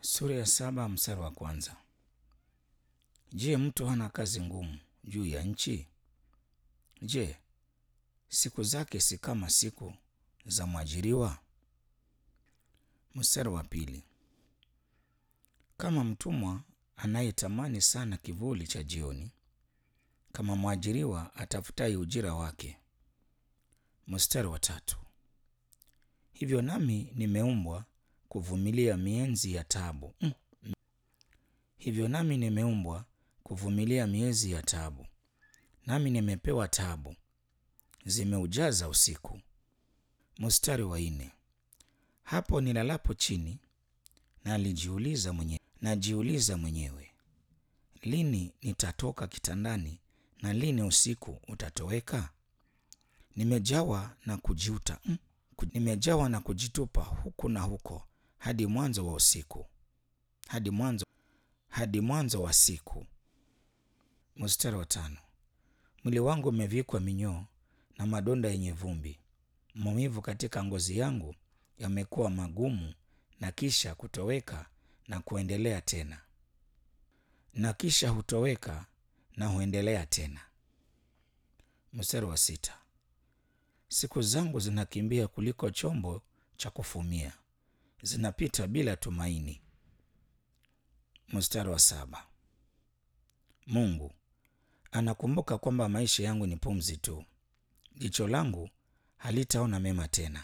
Sura ya saba mstari wa kwanza. Je, mtu hana kazi ngumu juu ya nchi? Je, siku zake si kama siku za mwajiriwa? Mstari wa pili. Kama mtumwa anayetamani sana kivuli cha jioni, kama mwajiriwa atafutaye ujira wake. Mstari wa tatu. Hivyo nami nimeumbwa kuvumilia mienzi ya taabu. Mm. Hivyo nami nimeumbwa kuvumilia miezi ya taabu, nami nimepewa taabu, zimeujaza usiku. Mstari wa nne. Hapo nilalapo chini, nalijiuliza mwenyewe, najiuliza mwenyewe, lini nitatoka kitandani na lini usiku utatoweka? Nimejawa na kujuta mm, nimejawa na kujitupa huku na huko hadi mwanzo wa usiku, hadi mwanzo hadi mwanzo wa siku. Mstari wa tano. Mwili wangu umevikwa minyoo na madonda yenye vumbi, maumivu katika ngozi yangu yamekuwa magumu, na kisha kutoweka na kuendelea tena, na kisha hutoweka na huendelea tena. Mstari wa sita. Siku zangu zinakimbia kuliko chombo cha kufumia, zinapita bila tumaini. Mstari wa saba. Mungu anakumbuka kwamba maisha yangu ni pumzi tu, jicho langu halitaona mema tena.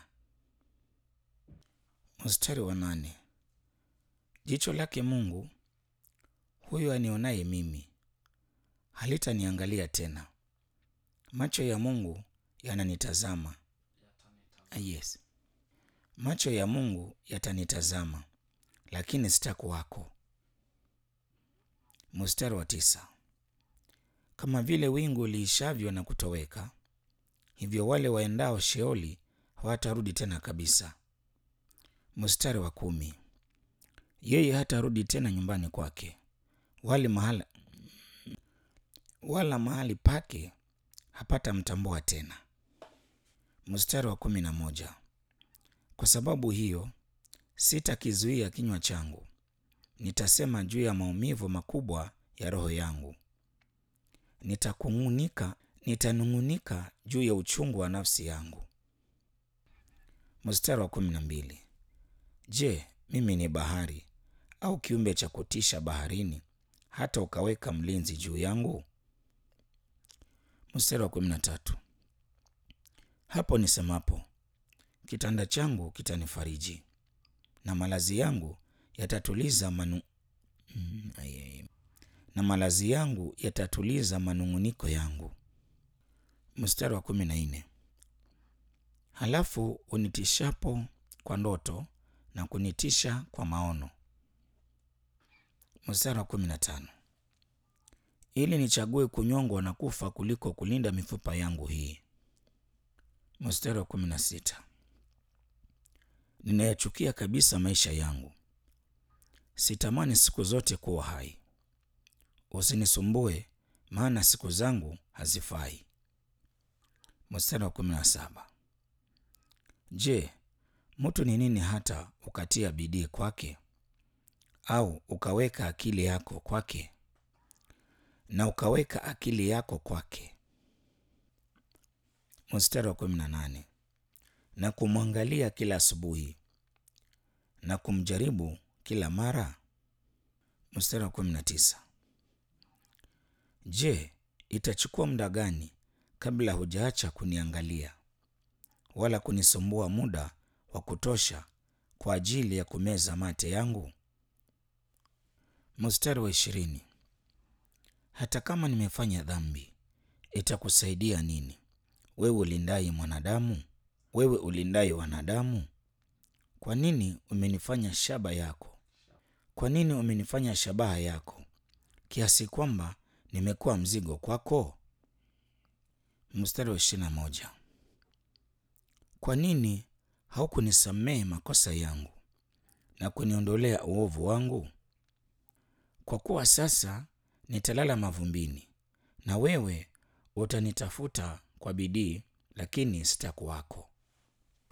Mstari wa nane. Jicho lake Mungu huyo anionaye mimi halitaniangalia tena. Macho ya Mungu yananitazama. Ah, yes, macho ya Mungu yatanitazama, lakini sitakuwako. Mstari wa tisa. Kama vile wingu liishavyo na kutoweka, hivyo wale waendao Sheoli hawatarudi tena kabisa. Mstari wa kumi. Yeye hatarudi tena nyumbani kwake, wala mahali, wala mahali pake hapata mtambua tena. Mstari wa kumi na moja. Kwa sababu hiyo sitakizuia kinywa changu, nitasema juu ya maumivu makubwa ya roho yangu. Nitakung'unika, nitanung'unika juu ya uchungu wa nafsi yangu. Mstari wa kumi na mbili. Je, mimi ni bahari au kiumbe cha kutisha baharini, hata ukaweka mlinzi juu yangu? Mstari wa kumi na tatu. Hapo nisemapo, kitanda changu kitanifariji na malazi yangu yatatuliza manu... mm, aye. na malazi yangu yatatuliza manung'uniko yangu. Mstari wa kumi na nne. Halafu unitishapo kwa ndoto na kunitisha kwa maono. Mstari wa kumi na tano. Ili nichague kunyongwa na kufa kuliko kulinda mifupa yangu hii. Mstari wa kumi na sita. Ninayachukia kabisa maisha yangu, sitamani siku zote kuwa hai. Usinisumbue, maana siku zangu hazifai. Mstari wa kumi na saba. Je, mtu ni nini hata ukatia bidii kwake, au ukaweka akili yako kwake? Na ukaweka akili yako kwake. Mstari wa kumi na nane. Na kumwangalia kila asubuhi na kumjaribu kila mara. Mstari wa kumi na tisa. Je, itachukua muda gani kabla hujaacha kuniangalia wala kunisumbua muda wa kutosha kwa ajili ya kumeza mate yangu? Mstari wa ishirini. Hata kama nimefanya dhambi, itakusaidia nini, wewe ulindaye mwanadamu? Wewe ulindaye wanadamu, kwa nini umenifanya shaba yako? Kwa nini umenifanya shabaha yako, kiasi kwamba nimekuwa mzigo kwako? Mstari wa ishirini na moja. Kwa nini haukunisamehe makosa yangu na kuniondolea uovu wangu? Kwa kuwa sasa nitalala mavumbini, na wewe utanitafuta kwa bidii, lakini sitakuwako.